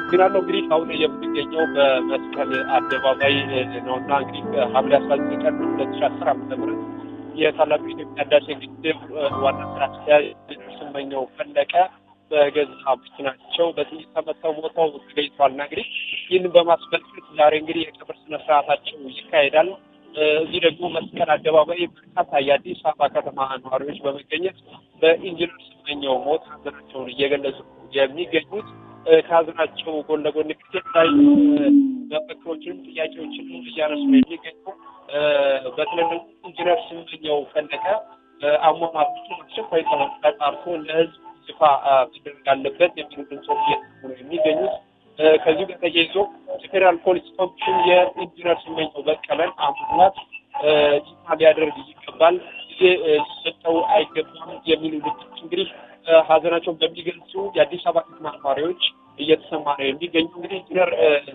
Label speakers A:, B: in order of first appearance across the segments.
A: አመሰግናለሁ። እንግዲህ አሁን የምንገኘው በመስቀል አደባባይ ነውና እንግዲህ ሐምሌ አስራ ዘጠኝ ቀን ሁለት ሺ አስር ዓመተ ምህረት የታላቁ የኢትዮጵያ ህዳሴ ግድብ ዋና ስራ አስኪያጅ ስመኘው ፈለቀ በገዛ መኪናቸው በጥይት ተመተው ሞተው ተገኝተዋልና እንግዲህ ይህንን በማስመልከት ዛሬ እንግዲህ የቀብር ስነ ስርዓታቸው ይካሄዳል። እዚህ ደግሞ መስቀል አደባባይ በርካታ የአዲስ አበባ ከተማ ነዋሪዎች በመገኘት በኢንጂነር ስመኘው ሞት ሀዘናቸውን እየገለጹ የሚገኙት ከሀዘናቸው ጎን ለጎን እንግዲህ የተለያዩ መፈክሮችንም ጥያቄዎችንም እያነሱ ነው የሚገኙ በተለይ ደግሞ ኢንጂነር ስመኘው ፈለቀ አሟሟታቸው አስቸኳይ ተጣርቶ ለህዝብ ይፋ መደረግ አለበት የሚሉ ድምፆች እየተሰሙ ነው የሚገኙት። ከዚሁ ጋር ተያይዞ የፌዴራል ፖሊስ ኮሚሽን የኢንጂነር ስመኘው በቀለን አሟሟት ይፋ ሊያደርግ ይገባል፣ ጊዜ ሊሰጠው አይገባም የሚሉ ድምፆች እንግዲህ ሀዘናቸውን በሚገልጹ የአዲስ አበባ ከተማ ነዋሪዎች እየተሰማ ነው የሚገኙ። እንግዲህ ኢንጂነር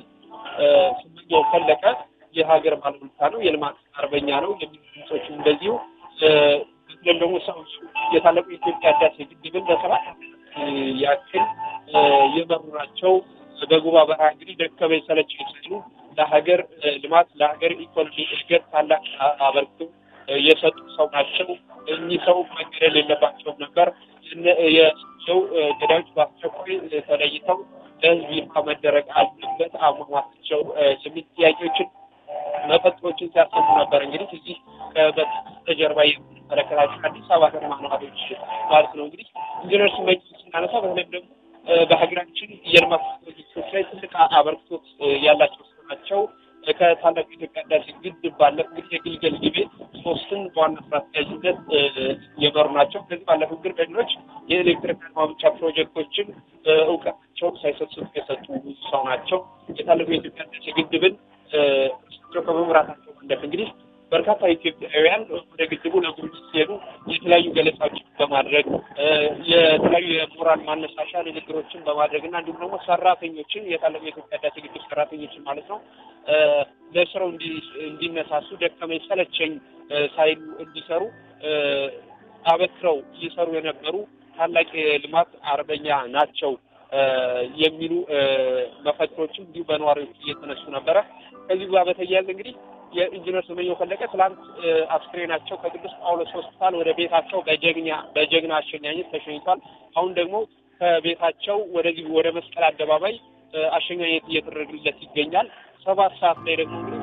A: ስመኘው ፈለቀ የሀገር ባለውለታ ነው፣ የልማት አርበኛ ነው የሚሉ ድምፆች እንደዚሁ በተለይም ደግሞ ሰው የታላቁ የኢትዮጵያ ህዳሴ ግድብን ለሰባት ያክል የመሩ ናቸው። በጉባ በረሃ እንግዲህ ደከመኝ ሰለቸኝ ሳይሉ ለሀገር ልማት ለሀገር ኢኮኖሚ እድገት ታላቅ አበርክቶ የሰጡ ሰው ናቸው። እኚህ ሰው መገደል የለባቸውም ነበር። የሰው ገዳዮች በአስቸኳይ ተለይተው ለህዝብ ይፋ መደረግ አለበት አሟሟታቸው የሚል ጥያቄዎችን መፈክሮችን ሲያሰሙ ነበር። እንግዲህ እዚህ በስተጀርባ የምንመለከታቸው አዲስ አበባ ከተማ ነዋሪዎች ማለት ነው። እንግዲህ ኢንጂነር ስመኘው ስናነሳ በተለይም ደግሞ በሀገራችን የልማት ፕሮጀክቶች ላይ ትልቅ አበርክቶት ያላቸው ሰው ናቸው። ከታላቁ የኢትዮጵያ ህዳሴ ግድብ ባለፈ እንግዲህ የግልገል ጊቤ ሶስትን በዋና ስራ አስኪያጅነት የመሩ ናቸው። ከዚህ ባለፈ እንግዲህ በሌሎች የኤሌክትሪክ ማምጫ ፕሮጀክቶችን እውቀታቸውን ሳይሰስቱ የሰጡ ሰው ናቸው። የታላቁ የኢትዮጵያ ህዳሴ ግድብን እሳቸው ከመምራታቸው ባለፈ እንግዲህ በርካታ ኢትዮጵያውያን ወደ ግድቡ ለጉብኝት ሲሄዱ የተለያዩ ገለጻዎችን በማድረግ የተለያዩ የሞራል ማነሳሻ ንግግሮችን በማድረግ እና እንዲሁም ደግሞ ሰራተኞችን የታላቁ የኢትዮጵያ ህዳሴ ግድብ ሰራተኞችን ማለት ነው ለስራው እንዲነሳሱ ደከመኝ ሰለቸኝ ሳይሉ እንዲሰሩ አበክረው እየሰሩ የነበሩ ታላቅ የልማት አርበኛ ናቸው የሚሉ መፈክሮችም እንዲሁ በነዋሪዎች እየተነሱ ነበረ። ከዚህ ጋር በተያያዘ እንግዲህ የኢንጂነር ስመኘው ፈለቀ ትላንት አስክሬናቸው ከቅዱስ ጳውሎስ ሆስፒታል ወደ ቤታቸው በጀግና በጀግና አሸኛኘት ተሸኝቷል። አሁን ደግሞ ከቤታቸው ወደዚህ ወደ መስቀል አደባባይ አሸኛኘት እየተደረገለት ይገኛል። ሰባት ሰዓት ላይ ደግሞ እንግዲህ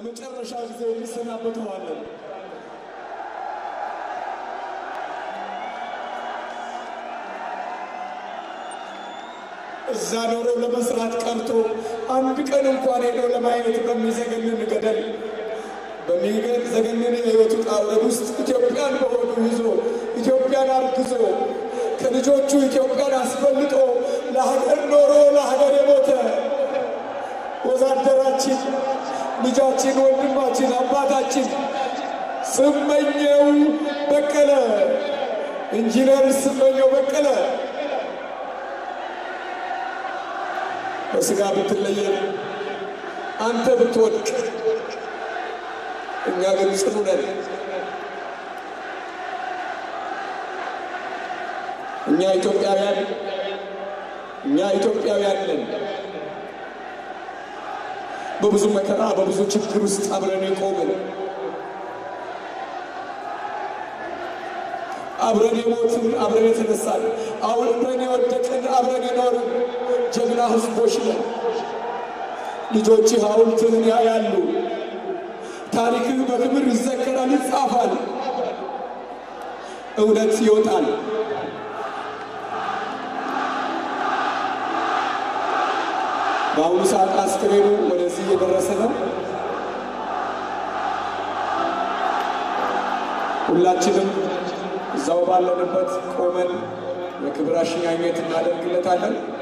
B: ለመጨረሻ ጊዜ እንሰናበተዋለን። እዛ ኖረው ለመስራት ቀርቶ አንድ ቀን እንኳን ሄደው ለማየት በሚዘገንን ገደል በሚዘገንን የሕይወት ውጣ ውረድ ውስጥ ኢትዮጵያን በሆዱ ይዞ ኢትዮጵያን አርግዞ ከልጆቹ ኢትዮጵያን አስበልጦ ለሀገር ኖሮ ለሀገር የሞተ ወዛደራችን፣ ልጃችን፣ ወንድማችን፣ አባታችን ስመኘው በቀለ ኢንጂነር ስመኘው በቀለ በስጋ ብትለየን አንተ ብትወድቅ እኛ ግን ጽኑ ነን። እኛ ኢትዮጵያውያን እኛ ኢትዮጵያውያን ነን። በብዙ መከራ በብዙ ችግር ውስጥ አብረን የቆምን አብረን የሞትን አብረን የተነሳን አብረን የወደቅን አብረን የኖርን ጀግና ሕዝቦች ነን። ልጆችህ ሐውልትህን ያያሉ። ታሪክህ በክብር ይዘከራል፣ ይጻፋል፣ እውነት ይወጣል። በአሁኑ ሰዓት አስክሬኑ ወደዚህ እየደረሰ ነው። ሁላችንም እዛው ባለንበት ቆመን የክብር አሸኛኘት እናደርግለታለን።